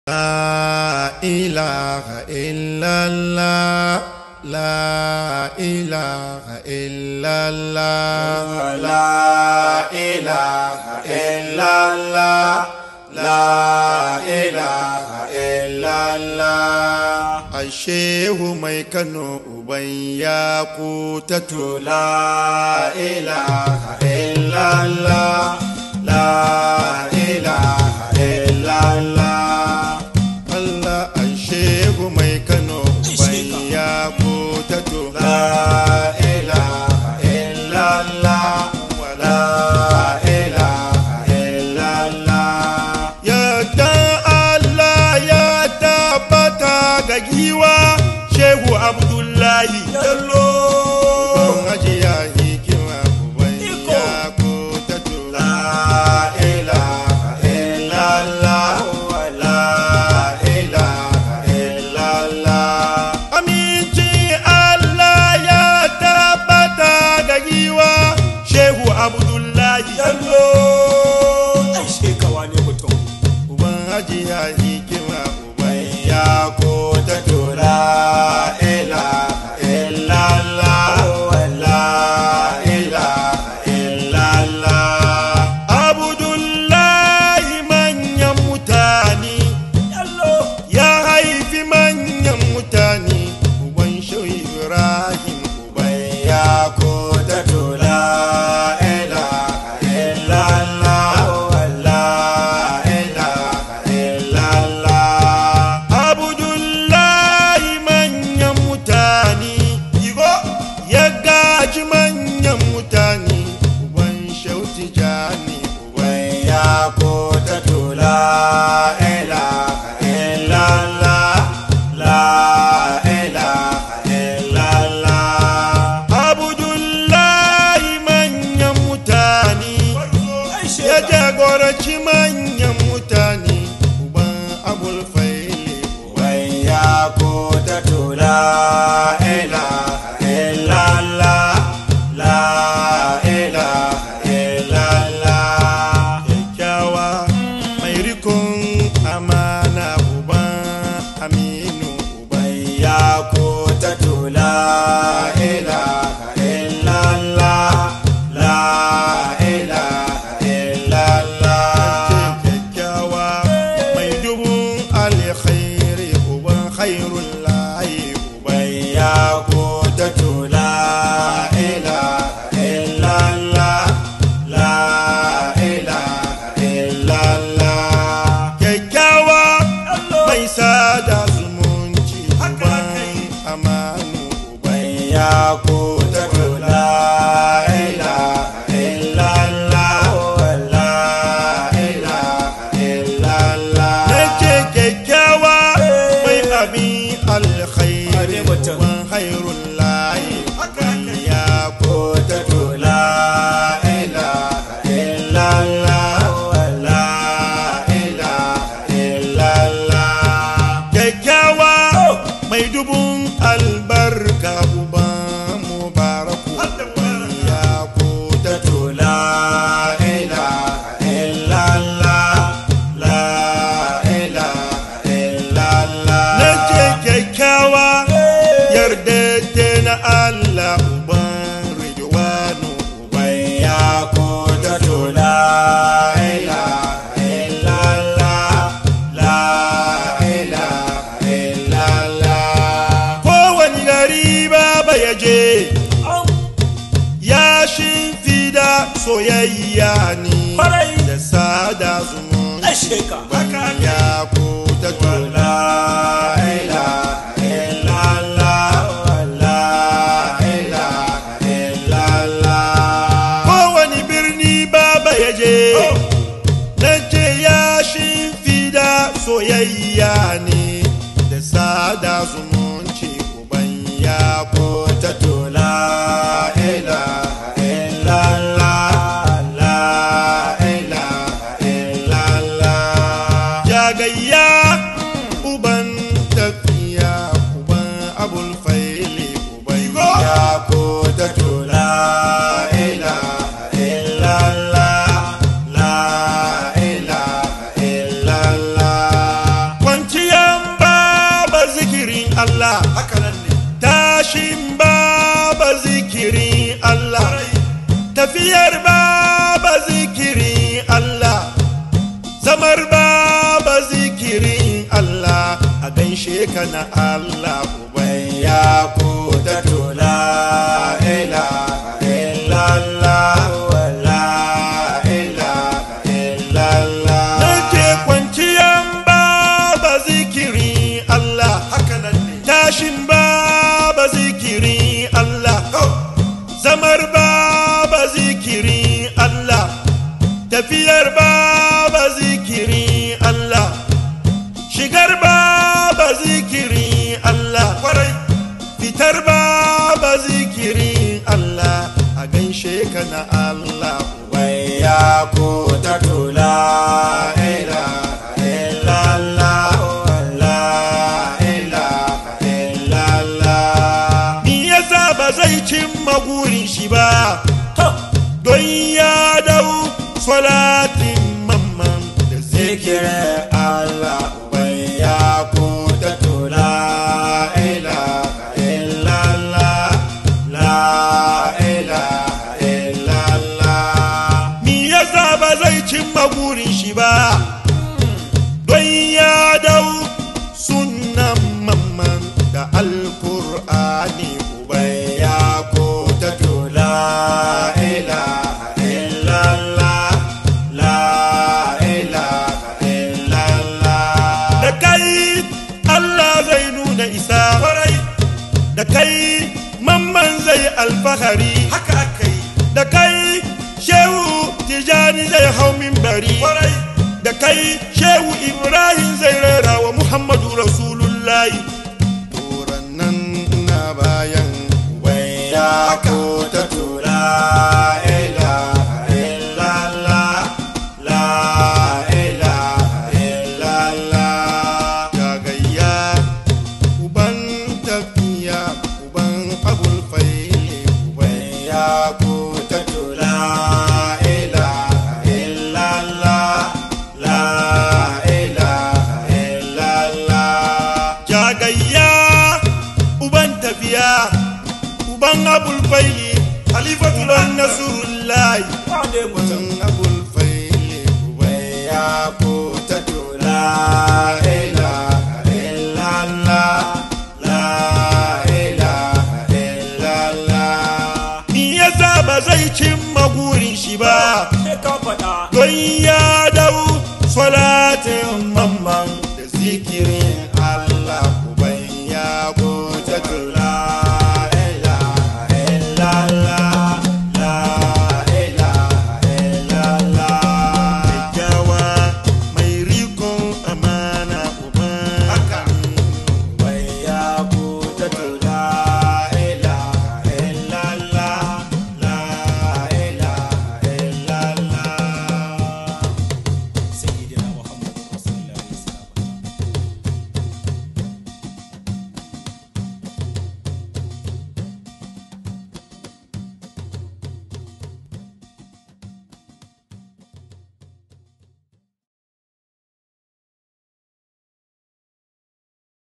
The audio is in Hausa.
لا إله إلا الله لا إله إلا الله لا إله إلا الله لا إله إلا الله Ashehu mai Kano uban ya kutatu لا إله إلا الله لا إله إلا الله Allah Ashehu mai Kano uban ya kutatu لا إله إلا الله لا إله إلا الله Yadda Allah ya tabbata ga giwa Shehu Abdullahi Yallo Don ajiya hikima uban ya kutatu لا إله إلا الله ولا إله إلا الله Aminci Allah ya tabbata ga giwa Shehu Abdullahi Yallo ai shekawa ne mutum Uban ajiya hikima uban ya ya kota tura ilaha illallah wala ilaha illallah Abdullahi manyan mutane ya haifi manyan mutane uban Shehu Ibrahim uban ya kota tura ilaha illallah wala ilaha illallah Abdullahi manyan mutane ya gaji manyan mutane uban Shehu Tijani uban ya kota tura ilaha illallah la ilaha illallah Abdullahi manyan mutane ya jagoranci manyan mutane uban abul faili Wai ya kota tura ilaha illallah la ilaha illallah kyakkyawa mai rikon amana uban aminu uban Wai ya kota tura ilaha illallah la ilaha illallah kyakkyawa mai dubun alkhairi uban khairun layi uban Wai ya kota tura ilaha illallah la ilaha illallah kyakkyawa mai sada zumunci uban amanu uban Wai ya kota tura ilaha illallah la ilaha illallah Nake kyakkyawa mai abin alkhairi Wane mutum? uban khairun layi uban ya kota tura ilaha illallah la ilaha illallah kyakkyawa mai dubun albarka uban mubaraku uban ya kota لا إله إلا الله لا إله إلا الله Nake kyakkyawa yarda na Allah uban ridwanu uban يا قدرة لا إله إلا الله لا إله إلا الله kowane gari baba ya je ya shimfida soyayya ne Kwarai. da sada zumunci Asheka. uban ya kota لا إله إلا الله لا إله إلا الله kowane birni baba ya je na ce ya shimfida soyayya ne da sada zumunci uban ya kota لا إله إلا الله لا إله إلا الله jagayya uban tafiya uban abul faili uban يا قدرة لا إله إلا الله لا إله إلا الله Allah haka nan ne tashin baba zikirin Allah tafiyar baba zikirin Allah zamar baba zikirin Allah a gaishe ka na Allah uban ya ko ta tola ilaha illallah la ilaha illallah nake kwanciyan baba zikirin Allah haka nan ne tashin baba zikirin Allah zamar baba zikirin Allah tafiyar baba zikirin Allah shigar baba zikirin Allah kwarai fitar baba zikirin Allah a gaishe ka na Allah wai ya ko ta tula ilaha illallah la ilaha illallah ni yasa ba zai cimma gurin shi ba don ya dau salatin mamman da zikirin Allah wai ya ko ta tula ilaha illallah la ilaha illallah mi yasa ba zai cimma burin shi ba don ya dau sunan mamman da alkur'ani ubai ya ko ta tula ilaha illallah la ilaha illallah da kai Allah zai nuna isa kwarai da kai mamman zai alfahari haka aka yi da kai shehu tijani zai hau minbari kwarai da kai shehu ibrahim zai rera wa muhammadu rasulullahi turan nan na bayan waya ko ta tura ilaha illallah la ilaha illallah gagayya uban tafiya uban abul faili uban ya ko ta tura ilaha illallah la ilaha illallah jagayya uban tafiya uban abul faili halifatu ban nasurullahi wane mutum uban abul faili uban ya ko ta tura ilaha illallah la ilaha illallah ni yasa ba zai cimma gurin shi ba sai ka faɗa don ya dau salatin mamman da zikirin